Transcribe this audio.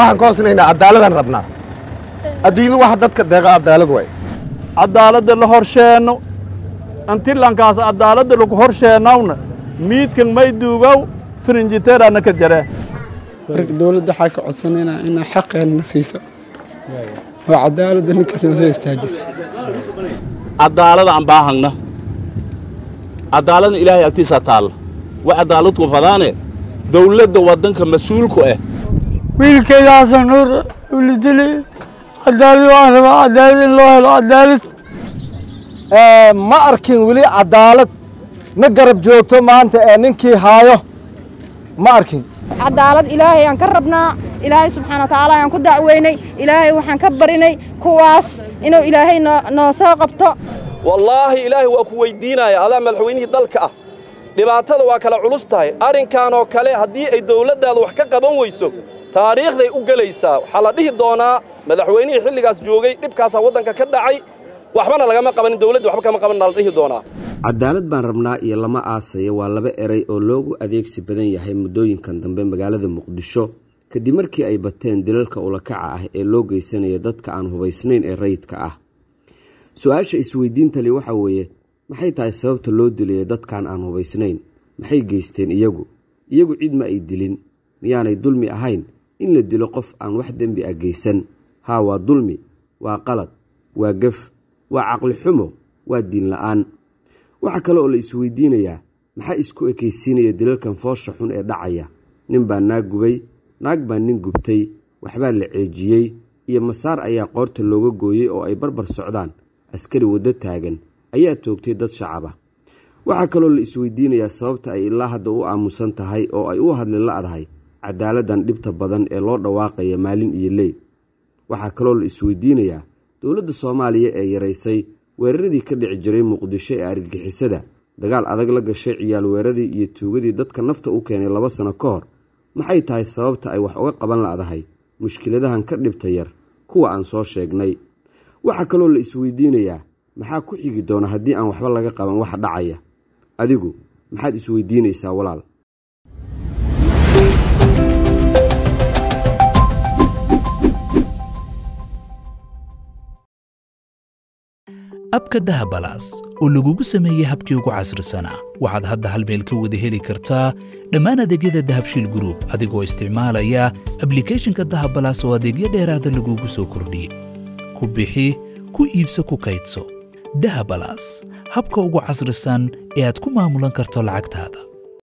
waxaan ka hoosnaynaa cadaaladaan rabnaa adduunyadu waxa dadka deeqa cadaalad waay cadaaladda la horsheenno antilankaas cadaaladda lagu horsheennawna miidkan may duugow firinjiteeraana ka jaree marka dowladda waxaa ka codsanaynaa inaa xaqeenna siiso oo cadaaladda ninkaas na soo istaajiso cadaalada aan baahagna cadaaladna ilaahay agtiisaa taalla wa cadaaladku fadaane dawladda waddanka mas-uulku ah wiilkayda xasan nuur ulidili cadaalad waan rabaa cadaalad in loo helo cadaalad ma arkin weli cadaalad na garab joogto maanta ee ninkii haayo ma arkin cadaalad ilaahay aan ka rabnaa ilaahay subxaana watacaala ayaan ku dacweynay ilaahay waxaan ka barinay kuwaas inuu ilaahay noo soo qabto wallaahi ilaahay waa ku weyddiinaya adaa madaxweynihii dalka ah dhibaatada waa kala culus tahay arrinkan oo kale haddii ay dawladdaada wax ka qaban weyso taariikhday u gelaysaa waxaa la dhihi doonaa madaxweynihii xilligaas joogay dhibkaasaa waddanka ka dhacay waxbana lagama qabanin dawladda waxba kama qabanna la dhihi doonaa cadaalad baan rabnaa iyo lama aasaya waa laba eray oo loogu adeegsi badan yahay muddooyinkan dambe magaalada muqdisho kadib markii ay bateen dilalka ulakaca ah ee loo geysanaya dadka aan hubaysnayn ee rayidka ah su-aasha isweydiintali waxaa weeye maxay tahay sababta loo dilayo dadkan aan hubaysnayn maxay geysteen iyagu iyagu cid ma ay dilin miyaanay dulmi ahayn in la dilo qof aan wax dembi ah geysan haa waa dulmi waa qalad waa gef waa caqli xumo waa diin la-aan waxaa kale oo la isweydiinayaa maxaa isku ekaysiinaya dilalkan foosha xun ee dhacaya nin baa naag gubay naag baa nin gubtay waxbaa la ceejiyey iyo masaar ayaa qoorta looga gooyey oo ay barbar socdaan askari waddo taagan ayaa toogtay dad shacaba waxaa kaloo la isweydiinayaa sababta ay ilaa hadda u aamusan tahay oo ay u hadli la-dahay cadaaladdan dhibta badan ee loo dhawaaqaya maalin iyo ley waxaa kaloo la isweydiinayaa dowladda soomaaliya ee yaraysay weeraradii ka dhici jiray muqdisho ee argagixisada dagaal adag la gashay ciyaal weeradii iyo tuugadii dadka nafta u keenay laba sano ka hor maxay tahay sababta ay wax uga qaban la'dahay mushkiladahan ka dhibta yar kuwa aan soo sheegnay waxaa kaloo la isweydiinayaa maxaa ku xigi doona haddii aan waxba laga qaban waxa dhacaya adigu maxaad isweydiinaysaa walaal abka dahabalaas oo lagugu sameeyey habkii ugu casrisanaa waxaad hadda hal meel ka wada heli kartaa dhammaan adeegyada dahabshiil gruub adigoo isticmaalaya ablikeeshinka dahabalaas oo adeegyo dheeraada lagugu soo kordhiyey ku bixi ku iibso ku kaydso dahabalaas habka ugu casrisan ee aad ku maamulan karto lacagtaada